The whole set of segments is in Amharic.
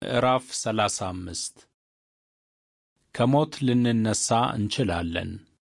ምዕራፍ ሰላሳ አምስት ከሞት ልንነሣ እንችላለን።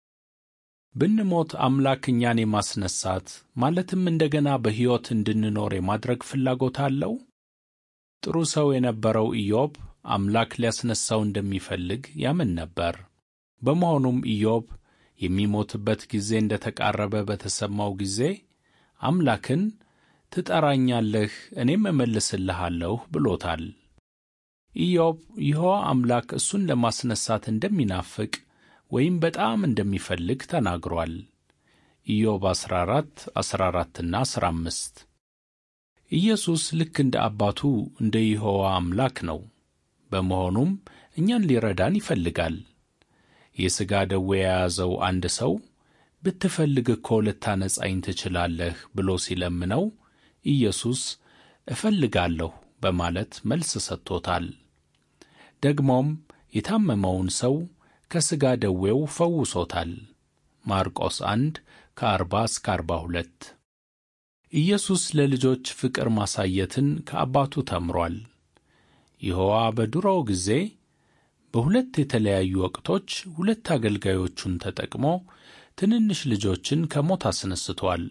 ብንሞት አምላክ እኛን የማስነሳት ማለትም እንደገና በሕይወት እንድንኖር የማድረግ ፍላጎት አለው? ጥሩ ሰው የነበረው ኢዮብ አምላክ ሊያስነሣው እንደሚፈልግ ያምን ነበር። በመሆኑም ኢዮብ የሚሞትበት ጊዜ እንደ ተቃረበ በተሰማው ጊዜ አምላክን ትጠራኛለህ፣ እኔም እመልስልሃለሁ ብሎታል። ኢዮብ ይሖዋ አምላክ እሱን ለማስነሳት እንደሚናፍቅ ወይም በጣም እንደሚፈልግ ተናግሯል። ኢዮብ 14 14ና 15 ኢየሱስ ልክ እንደ አባቱ እንደ ይሖዋ አምላክ ነው። በመሆኑም እኛን ሊረዳን ይፈልጋል። የሥጋ ደዌ የያዘው አንድ ሰው ብትፈልግ እኮ ልታነጻኝ ትችላለህ ብሎ ሲለምነው ኢየሱስ እፈልጋለሁ በማለት መልስ ሰጥቶታል። ደግሞም የታመመውን ሰው ከሥጋ ደዌው ፈውሶታል። ማርቆስ 1 ከ40 እስከ 42 ኢየሱስ ለልጆች ፍቅር ማሳየትን ከአባቱ ተምሯል። ይሖዋ በድሮው ጊዜ በሁለት የተለያዩ ወቅቶች ሁለት አገልጋዮቹን ተጠቅሞ ትንንሽ ልጆችን ከሞት አስነስቷል።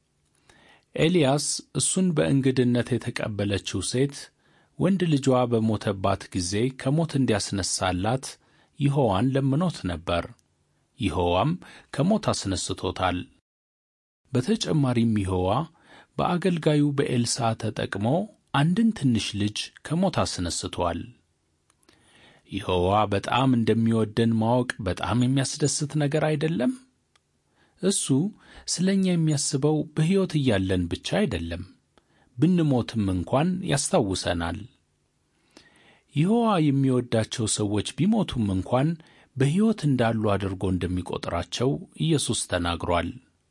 ኤልያስ እሱን በእንግድነት የተቀበለችው ሴት ወንድ ልጇ በሞተባት ጊዜ ከሞት እንዲያስነሳላት ይሖዋን ለምኖት ነበር። ይሖዋም ከሞት አስነስቶታል። በተጨማሪም ይሖዋ በአገልጋዩ በኤልሳ ተጠቅሞ አንድን ትንሽ ልጅ ከሞት አስነስቷል። ይሖዋ በጣም እንደሚወደን ማወቅ በጣም የሚያስደስት ነገር አይደለም? እሱ ስለ እኛ የሚያስበው በሕይወት እያለን ብቻ አይደለም፣ ብንሞትም እንኳን ያስታውሰናል። ይሖዋ የሚወዳቸው ሰዎች ቢሞቱም እንኳን በሕይወት እንዳሉ አድርጎ እንደሚቆጥራቸው ኢየሱስ ተናግሯል።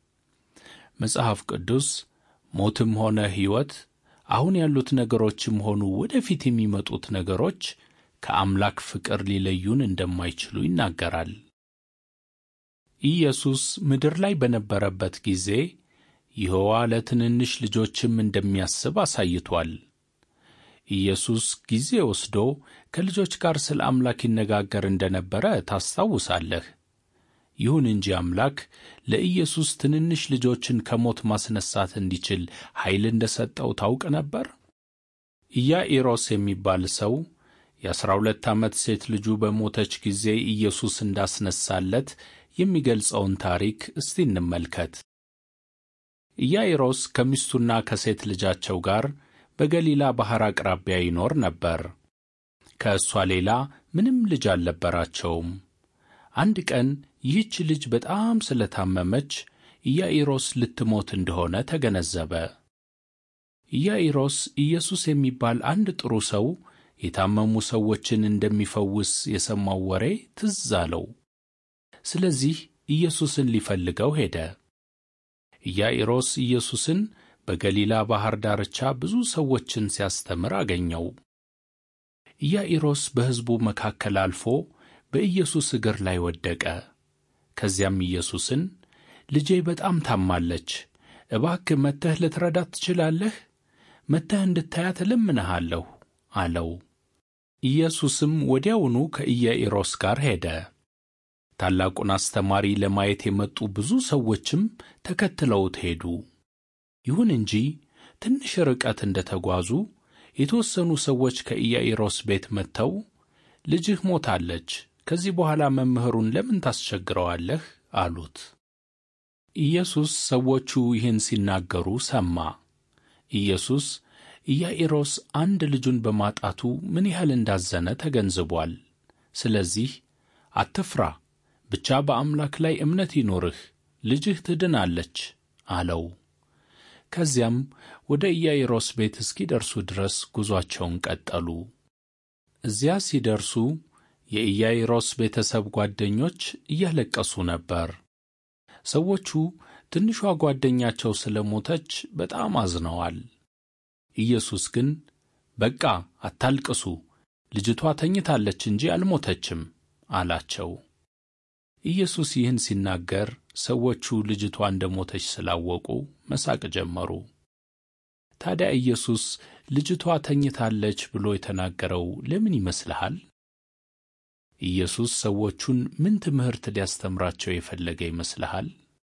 መጽሐፍ ቅዱስ ሞትም ሆነ ሕይወት፣ አሁን ያሉት ነገሮችም ሆኑ ወደፊት የሚመጡት ነገሮች ከአምላክ ፍቅር ሊለዩን እንደማይችሉ ይናገራል። ኢየሱስ ምድር ላይ በነበረበት ጊዜ ይሖዋ ለትንንሽ ልጆችም እንደሚያስብ አሳይቷል። ኢየሱስ ጊዜ ወስዶ ከልጆች ጋር ስለ አምላክ ይነጋገር እንደነበረ ታስታውሳለህ። ይሁን እንጂ አምላክ ለኢየሱስ ትንንሽ ልጆችን ከሞት ማስነሳት እንዲችል ኃይል እንደ ሰጠው ታውቅ ነበር? ኢያኢሮስ የሚባል ሰው የአሥራ ሁለት ዓመት ሴት ልጁ በሞተች ጊዜ ኢየሱስ እንዳስነሳለት የሚገልጸውን ታሪክ እስቲ እንመልከት። ኢያኢሮስ ከሚስቱና ከሴት ልጃቸው ጋር በገሊላ ባሕር አቅራቢያ ይኖር ነበር። ከእሷ ሌላ ምንም ልጅ አልነበራቸውም። አንድ ቀን ይህች ልጅ በጣም ስለታመመች ኢያኢሮስ ልትሞት እንደሆነ ተገነዘበ። ኢያኢሮስ ኢየሱስ የሚባል አንድ ጥሩ ሰው የታመሙ ሰዎችን እንደሚፈውስ የሰማው ወሬ ትዝ አለው። ስለዚህ ኢየሱስን ሊፈልገው ሄደ። ኢያኢሮስ ኢየሱስን በገሊላ ባሕር ዳርቻ ብዙ ሰዎችን ሲያስተምር አገኘው። ኢያኢሮስ በሕዝቡ መካከል አልፎ በኢየሱስ እግር ላይ ወደቀ። ከዚያም ኢየሱስን ልጄ በጣም ታማለች፣ እባክህ መጥተህ ልትረዳት ትችላለህ? መጥተህ እንድታያት እለምንሃለሁ አለው። ኢየሱስም ወዲያውኑ ከኢያኢሮስ ጋር ሄደ። ታላቁን አስተማሪ ለማየት የመጡ ብዙ ሰዎችም ተከትለውት ሄዱ። ይሁን እንጂ ትንሽ ርቀት እንደ ተጓዙ የተወሰኑ ሰዎች ከኢያኢሮስ ቤት መጥተው ልጅህ ሞታለች፣ ከዚህ በኋላ መምህሩን ለምን ታስቸግረዋለህ? አሉት። ኢየሱስ ሰዎቹ ይህን ሲናገሩ ሰማ። ኢየሱስ ኢያኢሮስ አንድ ልጁን በማጣቱ ምን ያህል እንዳዘነ ተገንዝቧል። ስለዚህ አትፍራ፣ ብቻ በአምላክ ላይ እምነት ይኖርህ፣ ልጅህ ትድናለች አለው። ከዚያም ወደ ኢያኢሮስ ቤት እስኪደርሱ ድረስ ጉዞአቸውን ቀጠሉ። እዚያ ሲደርሱ የኢያኢሮስ ቤተሰብ ጓደኞች እያለቀሱ ነበር። ሰዎቹ ትንሿ ጓደኛቸው ስለ ሞተች በጣም አዝነዋል። ኢየሱስ ግን በቃ አታልቅሱ፣ ልጅቷ ተኝታለች እንጂ አልሞተችም አላቸው። ኢየሱስ ይህን ሲናገር ሰዎቹ ልጅቷ እንደ ሞተች ስላወቁ መሳቅ ጀመሩ። ታዲያ ኢየሱስ ልጅቷ ተኝታለች ብሎ የተናገረው ለምን ይመስልሃል? ኢየሱስ ሰዎቹን ምን ትምህርት ሊያስተምራቸው የፈለገ ይመስልሃል?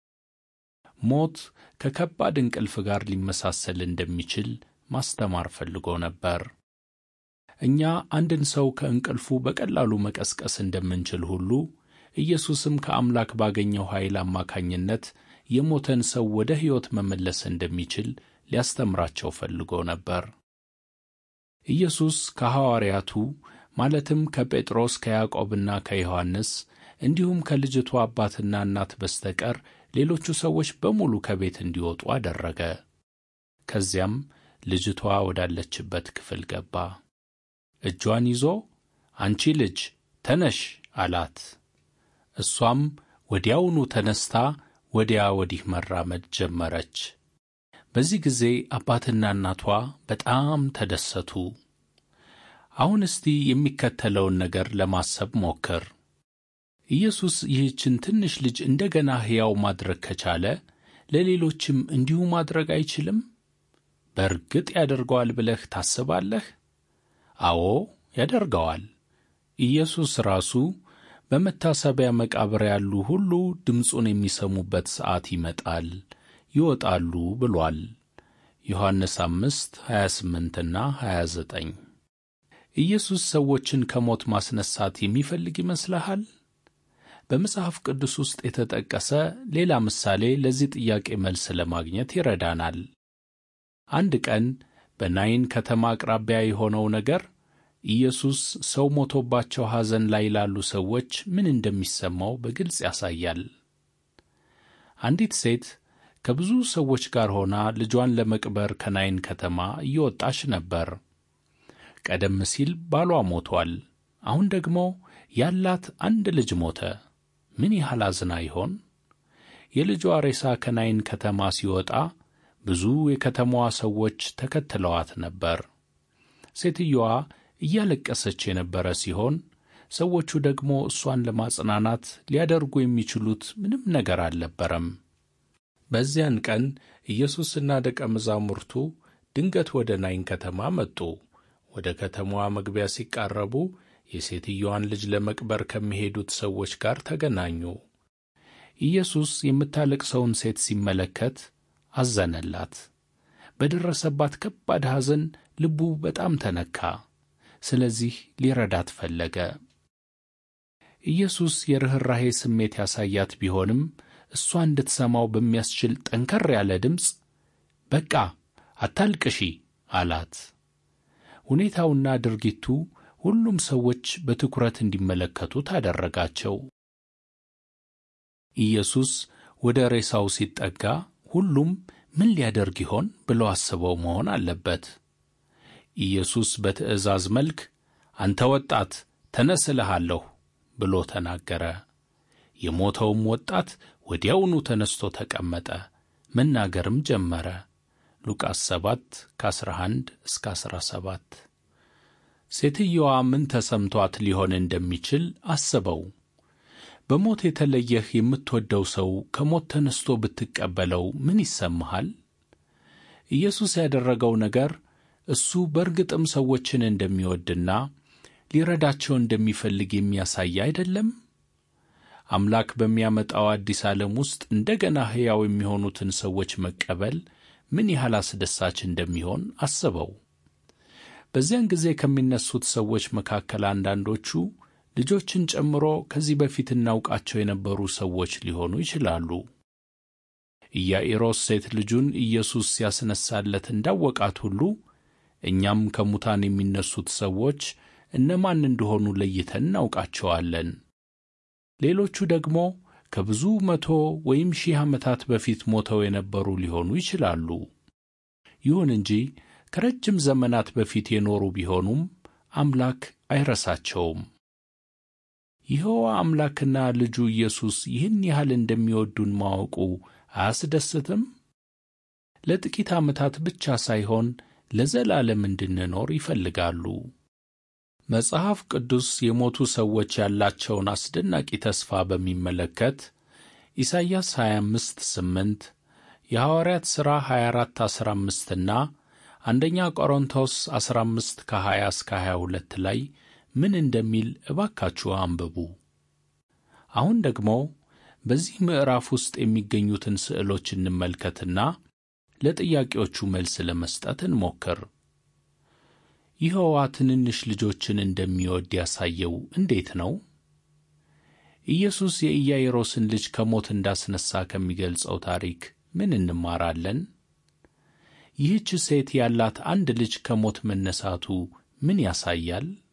ሞት ከከባድ እንቅልፍ ጋር ሊመሳሰል እንደሚችል ማስተማር ፈልጎ ነበር። እኛ አንድን ሰው ከእንቅልፉ በቀላሉ መቀስቀስ እንደምንችል ሁሉ ኢየሱስም ከአምላክ ባገኘው ኃይል አማካኝነት የሞተን ሰው ወደ ሕይወት መመለስ እንደሚችል ሊያስተምራቸው ፈልጎ ነበር። ኢየሱስ ከሐዋርያቱ ማለትም ከጴጥሮስ ከያዕቆብና ከዮሐንስ እንዲሁም ከልጅቱ አባትና እናት በስተቀር ሌሎቹ ሰዎች በሙሉ ከቤት እንዲወጡ አደረገ። ከዚያም ልጅቷ ወዳለችበት ክፍል ገባ። እጇን ይዞ አንቺ ልጅ ተነሽ አላት። እሷም ወዲያውኑ ተነስታ ወዲያ ወዲህ መራመድ ጀመረች። በዚህ ጊዜ አባትና እናቷ በጣም ተደሰቱ። አሁን እስቲ የሚከተለውን ነገር ለማሰብ ሞክር። ኢየሱስ ይህችን ትንሽ ልጅ እንደገና ሕያው ማድረግ ከቻለ ለሌሎችም እንዲሁ ማድረግ አይችልም? በእርግጥ ያደርገዋል ብለህ ታስባለህ? አዎ ያደርገዋል። ኢየሱስ ራሱ በመታሰቢያ መቃብር ያሉ ሁሉ ድምፁን የሚሰሙበት ሰዓት ይመጣል፣ ይወጣሉ ብሏል። ዮሐንስ አምስት 28ና 29 ኢየሱስ ሰዎችን ከሞት ማስነሳት የሚፈልግ ይመስልሃል? በመጽሐፍ ቅዱስ ውስጥ የተጠቀሰ ሌላ ምሳሌ ለዚህ ጥያቄ መልስ ለማግኘት ይረዳናል። አንድ ቀን በናይን ከተማ አቅራቢያ የሆነው ነገር ኢየሱስ ሰው ሞቶባቸው ሐዘን ላይ ላሉ ሰዎች ምን እንደሚሰማው በግልጽ ያሳያል። አንዲት ሴት ከብዙ ሰዎች ጋር ሆና ልጇን ለመቅበር ከናይን ከተማ እየወጣች ነበር። ቀደም ሲል ባሏ ሞቷል። አሁን ደግሞ ያላት አንድ ልጅ ሞተ። ምን ያህል አዝና ይሆን? የልጇ ሬሳ ከናይን ከተማ ሲወጣ ብዙ የከተማዋ ሰዎች ተከትለዋት ነበር። ሴትየዋ እያለቀሰች የነበረ ሲሆን ሰዎቹ ደግሞ እሷን ለማጽናናት ሊያደርጉ የሚችሉት ምንም ነገር አልነበረም። በዚያን ቀን ኢየሱስና ደቀ መዛሙርቱ ድንገት ወደ ናይን ከተማ መጡ። ወደ ከተማዋ መግቢያ ሲቃረቡ የሴትየዋን ልጅ ለመቅበር ከሚሄዱት ሰዎች ጋር ተገናኙ። ኢየሱስ የምታለቅሰውን ሴት ሲመለከት አዘነላት። በደረሰባት ከባድ ሐዘን ልቡ በጣም ተነካ። ስለዚህ ሊረዳት ፈለገ። ኢየሱስ የርኅራሄ ስሜት ያሳያት ቢሆንም እሷ እንድትሰማው በሚያስችል ጠንከር ያለ ድምፅ በቃ አታልቅሺ አላት። ሁኔታውና ድርጊቱ ሁሉም ሰዎች በትኩረት እንዲመለከቱት አደረጋቸው። ኢየሱስ ወደ ሬሳው ሲጠጋ ሁሉም ምን ሊያደርግ ይሆን ብለው አስበው መሆን አለበት። ኢየሱስ በትእዛዝ መልክ አንተ ወጣት ተነስ እልሃለሁ ብሎ ተናገረ። የሞተውም ወጣት ወዲያውኑ ተነስቶ ተቀመጠ፣ መናገርም ጀመረ። ሉቃስ 7 ከ11 እስከ 17 ሴትየዋ ምን ተሰምቷት ሊሆን እንደሚችል አስበው። በሞት የተለየህ የምትወደው ሰው ከሞት ተነስቶ ብትቀበለው ምን ይሰማሃል? ኢየሱስ ያደረገው ነገር እሱ በእርግጥም ሰዎችን እንደሚወድና ሊረዳቸው እንደሚፈልግ የሚያሳይ አይደለም? አምላክ በሚያመጣው አዲስ ዓለም ውስጥ እንደገና ሕያው የሚሆኑትን ሰዎች መቀበል ምን ያህል አስደሳች እንደሚሆን አስበው። በዚያን ጊዜ ከሚነሱት ሰዎች መካከል አንዳንዶቹ ልጆችን ጨምሮ ከዚህ በፊት እናውቃቸው የነበሩ ሰዎች ሊሆኑ ይችላሉ። ኢያኢሮስ ሴት ልጁን ኢየሱስ ሲያስነሳለት እንዳወቃት ሁሉ እኛም ከሙታን የሚነሱት ሰዎች እነማን እንደሆኑ ለይተን እናውቃቸዋለን። ሌሎቹ ደግሞ ከብዙ መቶ ወይም ሺህ ዓመታት በፊት ሞተው የነበሩ ሊሆኑ ይችላሉ። ይሁን እንጂ ከረጅም ዘመናት በፊት የኖሩ ቢሆኑም አምላክ አይረሳቸውም። ይኸዋ አምላክና ልጁ ኢየሱስ ይህን ያህል እንደሚወዱን ማወቁ አያስደስትም? ለጥቂት ዓመታት ብቻ ሳይሆን ለዘላለም እንድንኖር ይፈልጋሉ። መጽሐፍ ቅዱስ የሞቱ ሰዎች ያላቸውን አስደናቂ ተስፋ በሚመለከት ኢሳይያስ 25 8 የሐዋርያት ሥራ 24 15ና አንደኛ ቆሮንቶስ 15 ከ20 እስከ 22 ላይ ምን እንደሚል እባካችሁ አንብቡ። አሁን ደግሞ በዚህ ምዕራፍ ውስጥ የሚገኙትን ስዕሎች እንመልከትና ለጥያቄዎቹ መልስ ለመስጠት እንሞክር። ይኸዋ ትንንሽ ልጆችን እንደሚወድ ያሳየው እንዴት ነው? ኢየሱስ የኢያይሮስን ልጅ ከሞት እንዳስነሣ ከሚገልጸው ታሪክ ምን እንማራለን? ይህች ሴት ያላት አንድ ልጅ ከሞት መነሳቱ ምን ያሳያል?